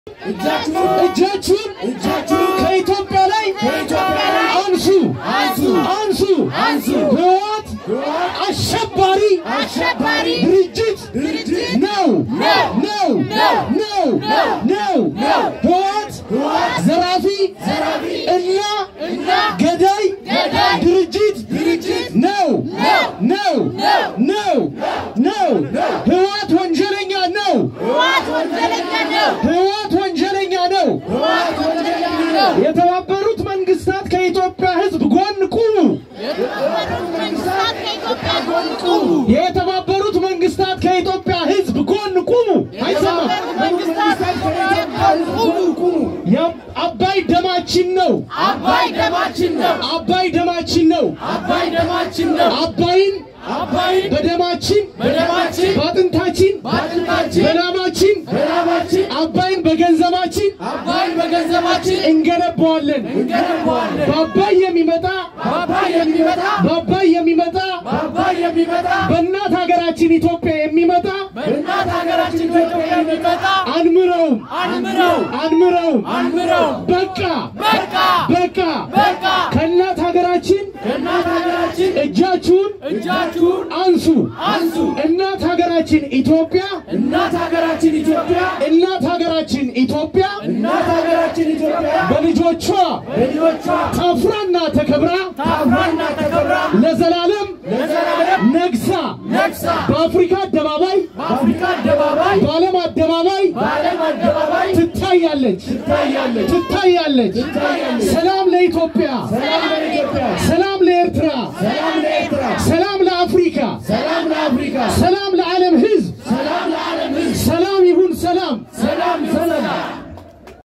እጃችሁን ከኢትዮጵያ ላይ አንሱ አንሱ ህወሓት አሸባሪ አሸባሪ ድርጅት ነው ነው ነው ነው ህወሓት ዘራፊ እና ገዳይ ድርጅት ነው ነው ነው ነው ህወሓት ወንጀለኛ ነው ህወሓት ወንጀለኛ ነው። ህወሓት ወንጀለኛ ነው ህወሓት ወንጀለኛ ነው። የተባበሩት መንግስታት ከኢትዮጵያ ህዝብ ጎን ቁሙ የተባበሩት መንግስታት ከኢትዮጵያ ጎን ቁሙ። የተባበሩት መንግስታት ከኢትዮጵያ ህዝብ ጎን ቁሙ አይሰማም የተባበሩት መንግስታት ከኢትዮጵያ ጎን ቁሙ። ያ- አባይ ደማችን ነው አባይ ደማችን ነው። አባይ ደማችን ነው አባይ ደማችን ነው። አባይን አባይን በደማችን በደማችን በአጥንታችን በአጥንታችን በላማችን በላባችን አባይን በገንዘባችን አባይን በገንዘባችን እንገነባዋለን እንገነባዋለን። በአባይ የሚመጣ በአባይ የሚመጣ በአባይ የሚመጣ በአባይ የሚመጣ በእናት ሀገራችን ኢትዮጵያ የሚመጣ በእናት ሀገራችን ኢትዮጵያ የሚመጣ አንምረውም አንምረው አንምረውም አንምረው በቃ በቃ በቃ በቃ ከእናት ሀገራችን ከእናት ሀገራችን እጃችሁን እጃችሁን አንሱ አንሱ። እናት ሀገራችን ኢትዮጵያ እናት ሀገራችን ኢትዮጵያ እናት ሀገራችን ኢትዮጵያ እናት ሀገራችን ኢትዮጵያ በልጆቿ በልጆቿ ታፍራና ተከብራ ታፍራና ተከብራ ለዘላለም ለዘላለም ነግሳ ነግሳ በአፍሪካ አደባባይ በአፍሪካ አደባባይ በዓለም አደባባይ በዓለም አደባባይ ትታያለች ትታያለች ትታያለች። ትታያለች። ሰላም ለኢትዮጵያ፣ ሰላም ለኢትዮጵያ፣ ሰላም ለኤርትራ፣ ሰላም ለኤርትራ፣ ሰላም ለአፍሪካ፣ ሰላም ለአፍሪካ፣ ሰላም ለዓለም ሕዝብ